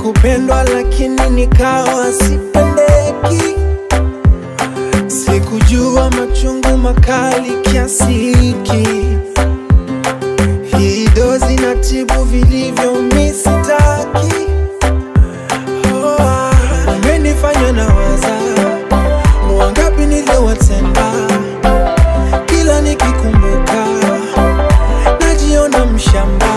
kupendwa lakini nikawa sipendeki. Sikujua machungu makali kiasi hiki. Hii dozi na tibu vilivyo misitaki. Oh, ah, umenifanya na waza wangapi niliowatenda, kila nikikumbuka najiona mshamba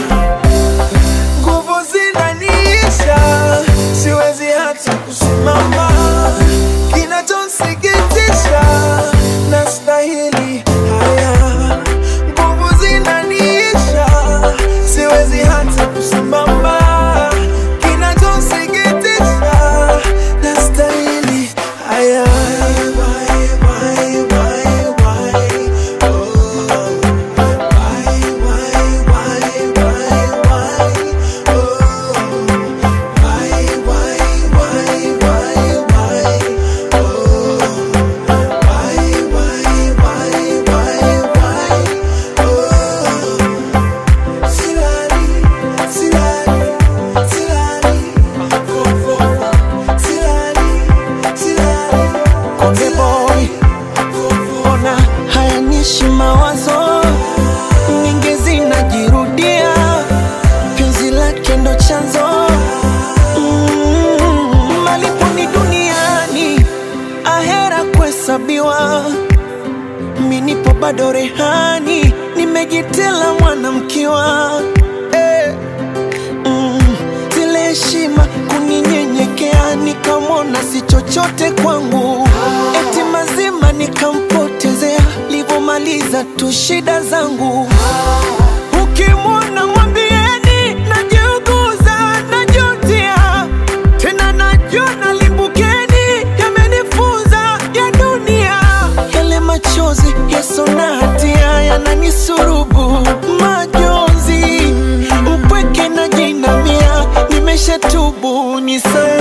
nguvu zinaniisha, siwezi hata kusimama. Kinachonsikitisha, nastahili haya. Nguvu zinaniisha, siwezi hata kusimama. Kinachonsikitisha, nastahili haya. Why, why, why, why? Oh. Why, why, why, why, why? Oh, why, why, why, why, why? Oh, why, why, why, why, why? Oh, silali, silali, silali, fo, fo, fo. silali, silali, Konde boy, fo, fo. ona hayanishi mawazo nyingi zinajirudia, penzi lake ndo chanzo mm, malipo ni duniani, ahera kuhesabiwa. Mi nipo bado rehani, nimejitela mwanamkiwa eh. Mm, zile heshima kuninyenyekea, nikamwona si chochote kwangu, eti mazima nikampotezea, livomaliza tu shida zangu. Ukimwona mwambieni najiuguza, najutia tena, najona limbukeni, yamenifunza ya dunia, yale machozi yaso na hatia yananisurubu majonzi, mpweke na jinamia, nimeshatubu nisamehe